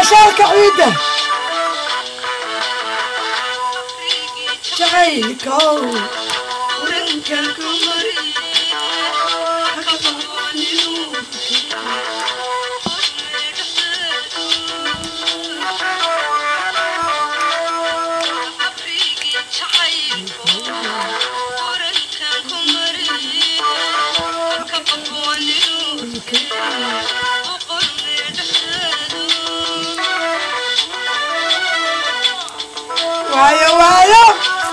baashaalka ciidda jacaylkow urankan ku mari waayo waayo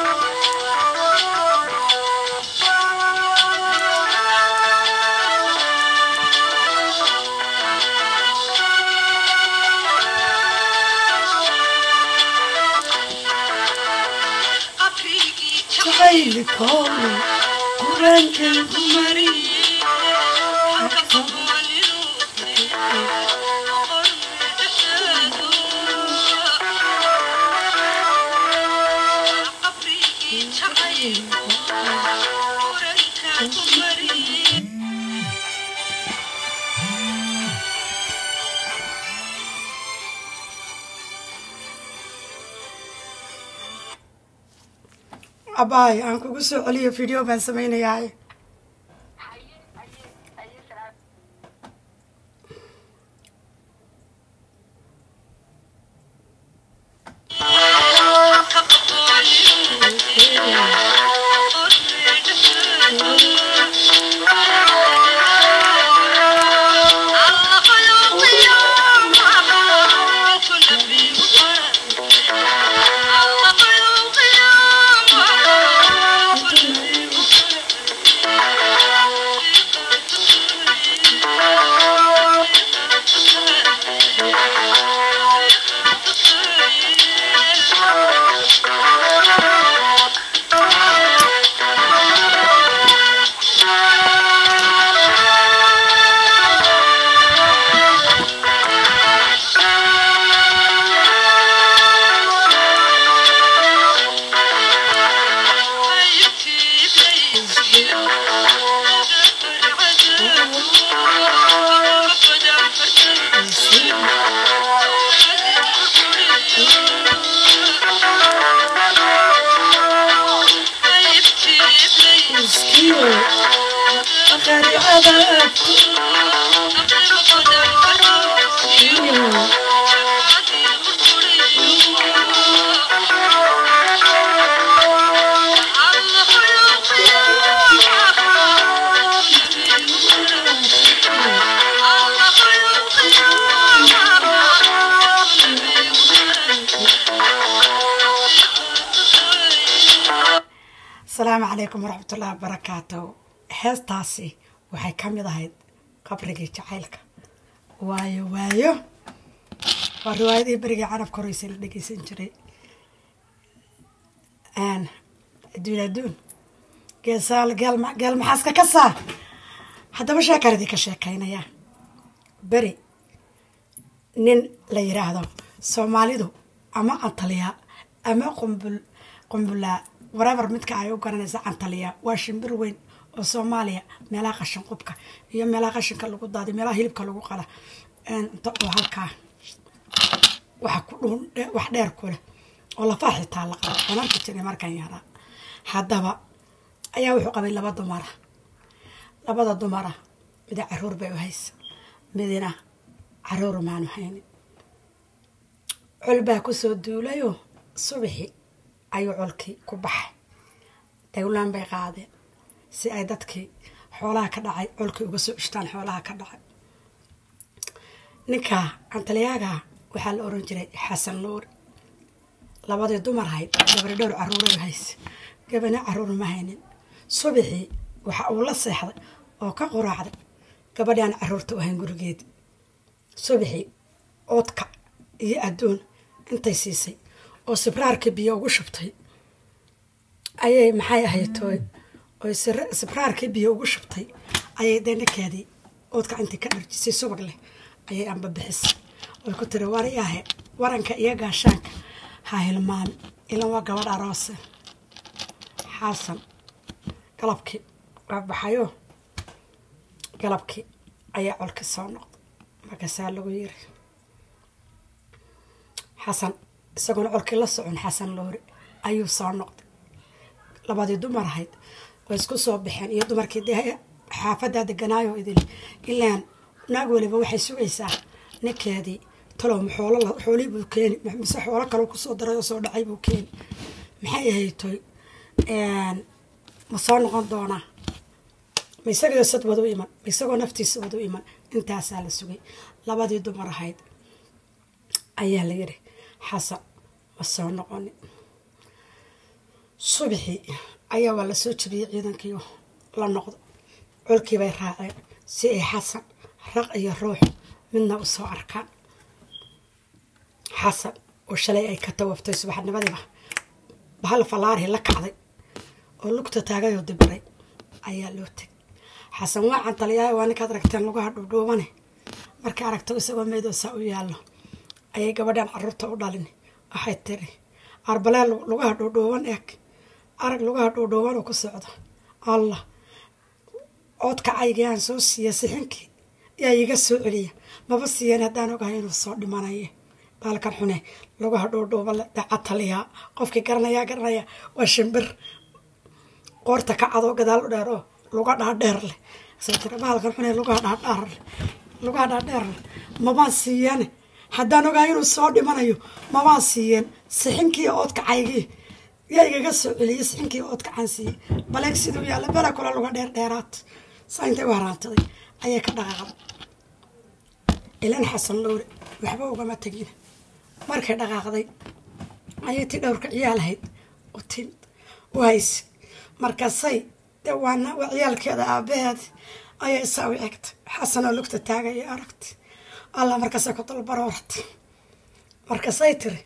jacaylkow urankan ku mari abaay aan kugu soo celiyo video baan samaynayaa asalaamu calaykum waraxmat ullahi wabarakaatu heestaasi waxay ka mid ahayd qabrigii jacaylka waayo waayo waa riwaayadii berigii carabka horeysa la dhegeysan jiray adduun adduun geesaal geel maxaaska ka saa haddaba sheekaradii ka sheekaynaya beri nin la yiraahdo soomaalidu ama antaliya ama qumbul qumbulaa warabar midka ay u garanaysa cantaliya waa shimbir weyn oo soomaaliya meelaha qashin qubka iyo meelaha qashinka lagu daadiy meelaha hilibka lagu qala inta oo halkaa waxa ku dhuun wax dheer ku leh oo lafaa xitaa la qaba waan arki jiray markaan yaraa haddaba ayaa wuxuu qabay laba dumara labada dumara mida caruur bay u haysa midina caruur maanu haynin col baa kusoo duulayoo subaxi ayuu colkii ku baxay dawlaan bay qaadeen si ay dadkii xoolaha ka dhacay colkii uga soo ishtaan xoolaha ka dhacay ninka antaliyaaga waxaa la oran jiray xasan nuuri labadii dumar hayd gabari dhowr caruuray hayse gabana caruur ma haynin subaxii waxa uu la seexday oo ka quraacday gabadhi aan caruurta u hayn gurigeedi subaxii oodka iyo adduun intay siisay oo sibraarkii biyo ugu shubtay ayay maxay ahayd tooy oy sibraarkii biyo ugu shubtay ayay deenakeedii oodka intii ka dharjisay subag leh ayay amba bixisay oy ku tiri wariyaahe waranka iyo gaashaanka ha hilmaami ilan waa gabadh aroose xasan galabkii waa baxayoo galabkii ayaa colki soo noqday markaasaa lagu yiri xasan isagoona colkii la socon xasan loori ayuu soo noqday labadii dumar ahayd way isku soo baxeen iyo dumarkii dee xaafaddaa deganaayo idil ilaan naag weliba waxay sugaysaa ninkeedii talow maxoolo xoolii buu keeni mise xoolo kale kusoo daray oo soo dhacay buu keeni maxay ahaytoy ma soo noqon doonaa ma isagoo sad wadu iman ma isagoo naftiisa wadu iman intaasaa la sugay labadii dumar ahayd ayaa la yidhi xasan ma soo noqoni subaxii ayaa waa lasoo jabiyey ciidankiio la noqdo colkii bay raaceen si ay xasan raq iyo ruux midna u soo arkaan xasan oo shalay ay ka tawaftay subaxnimadiiba bahal fallaarhi la kacday oo lugta taagayoo dibiray ayaa loo tegay xasan waa cantaliyaay waa ninkaad aragteen lugaha dhuudhuubane markay aragto isagoo meedoosaa u yaallo ayay gabadhan caruurta u dhalin waxay tiri arbalee lugaha dhuudhuuban eeg arag lugaha dhuudhuuban oo ku socdo allah oodkacaygii aan soo siiya sixinkii yaa iiga soo celiya maba siiyeen haddaan ogahay inuu soo dhimanaye baalkan xune lugaha dhuudhuuban le dacataliyaa qofkii garanayaa garanaya waa shimbir qoorta ka cadoo gadaal u dheer oo luga dhaadheer leh soo tira baalkan xune lugaha dhaadhaar leh lugaha dhaadheer leh mabaan siiyeen haddaan ogahay inuu soo dhimanayo mabaan siiyeen sixinkii oodkacaygii yaa igaga soo celiyey sixinkii oodkacaan siiyey baleeg siduu yaalla bela kula luga dheer dheeraad saa intay u haraantaday ayay ka dhaqaaqday ilan xasan lowre waxba ugama tegin markay dhaqaaqday ayay ti dhowrka ciyaalahayd u timid u hayse markaasay dee waana waa ciyaalkeeda aabaheed ayay isaa u egtay xasanoo lugta taagaya aragtay allah markaasay ku dalbarooratay markaasay tiri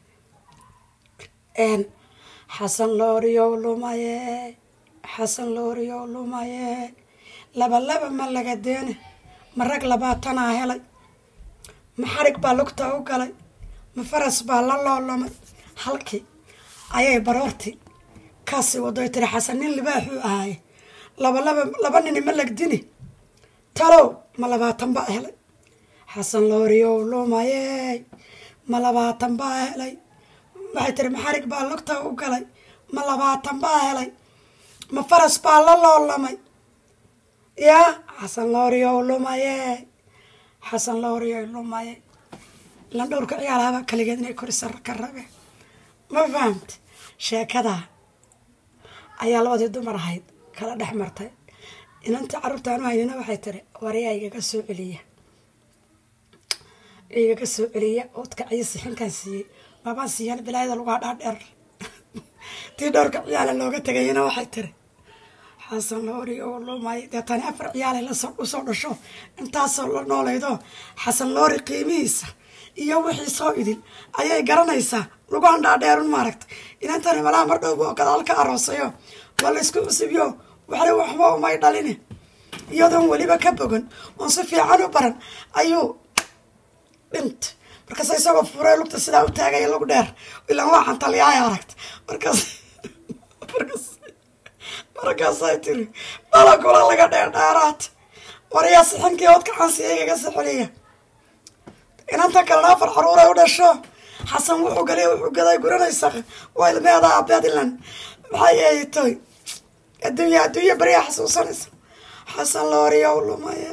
xasan looriyow lumaye xasan looriyow lumaye laba laba ma laga deene ma rag labaatanaa helay ma xarig baa lugta u galay ma faras baa la loolamay halkii ayay baroortii kaasii wadoy tiri xasan nin libaaxuu ahaaye laba laba laba nini ma lagdini talow ma labaatan baa helay xasan looriyow lumaye ma labaatan baa helay waxay tiri ma xarig baa lugta u galay ma labaatan baa helay ma faras baa la loolamay yaa xasan looriyow lumaye xasan looriyow lumaye ilan dhowrka ciyaalahaba kaligeed inay korisa ka rabeen ma fahamta sheekadaa ayaa labadii dumar ahayd kala dhex martay inantii carruurtaan u haynina waxay tiri wariyaa igaga soo celiya igaga soo celiya oodka ciyo sixinkaan siiyey mabaan siiyaan bilaayada lugaa dhaadheer tii dhowrka ciyaala looga tegayina waxay tiri xasan loori oo lumay dee tani afar ciyaalay lasoo dhasho intaasoo la noolaydo xasan loori qiimihiisa iyo wixii soo idil ayay garanaysaa lugaan dhaadheerun maaragta inantani malaha mar dhowba oo gadaal ka aroosayo waa la isku cusubyo waxle waxba umay dhalini iyadoon weliba ka bogan oon si fiican u baran ayuu dhintay markaas isagoo furay lugta sidaa u taagaya lug dheer ilaan waa xantaliyaaya aragta markaas markaas markaasay tiri bala kula laga dheer dheeraad wariyaa sixinkii ood kacansiya igaga sixiliya inanta kalena afar caruuray u dhasho xasan wuxuu galay wuxuu gaday guranaysa waa ilmeeda aabeed ilan maxay ahaytoy adduunya adduunya beriyaa xasuusanaysa xasan looriyow lumaye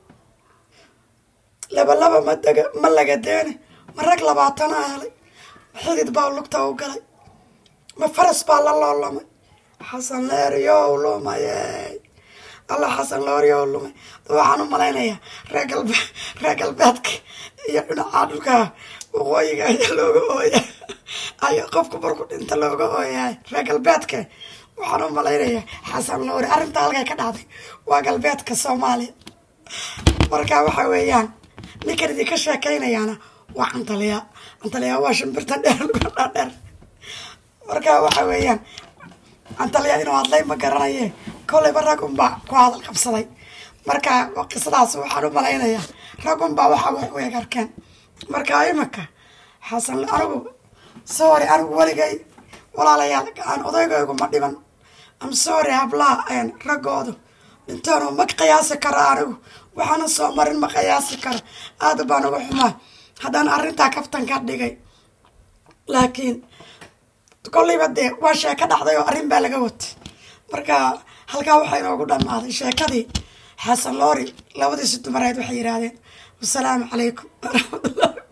laba laba ma dega ma laga deene ma rag labaatana helay ma xidid baa lugta u galay ma faras baa la loolamay xasan looriyow lumaye alla xasan looriyow lumay waxaan u malaynayaa reer galbe reer galbeedka iyo dhinacaa dhulka waqooyiga ayaa looga ooya ayaa qofku marku dhinta looga ooyahay reer galbeedka waxaan u malaynayaa xasan loori arrintaa halkay ka dhacday waa galbeedka soomaaliya marka waxa weeyaan ninkan idinka sheekaynayaana waa cantaliyaa cantaliyaa waa shimbirta dheer luga dhaadheer marka waxa weeyaan cantaliyaa inuu hadlay ma garanaye kolleyba ragunbaa ku hadal qabsaday marka qisadaas waxaan u malaynayaa ragunbaa waxa wax u eg arkeen marka imika xasan anigu sorry anigu weligay walaalayaal aan odaygaygu ma dhiban am sorry hablaha raggoodu dhintoonu ma qiyaasi karo anigu waxaana soo marin ma qiyaasi karo aada baan uga xumaa haddaan arrintaa kaftan ka dhigay laakiin kollayba dee waa sheeko dhacday oo arrin baa laga watay marka halkaa waxaa inoogu dhammaaday sheekadii xasan loori labadiisi dumareed waxay yidhaahdeen wasalaamu calaykum waraxmatullahi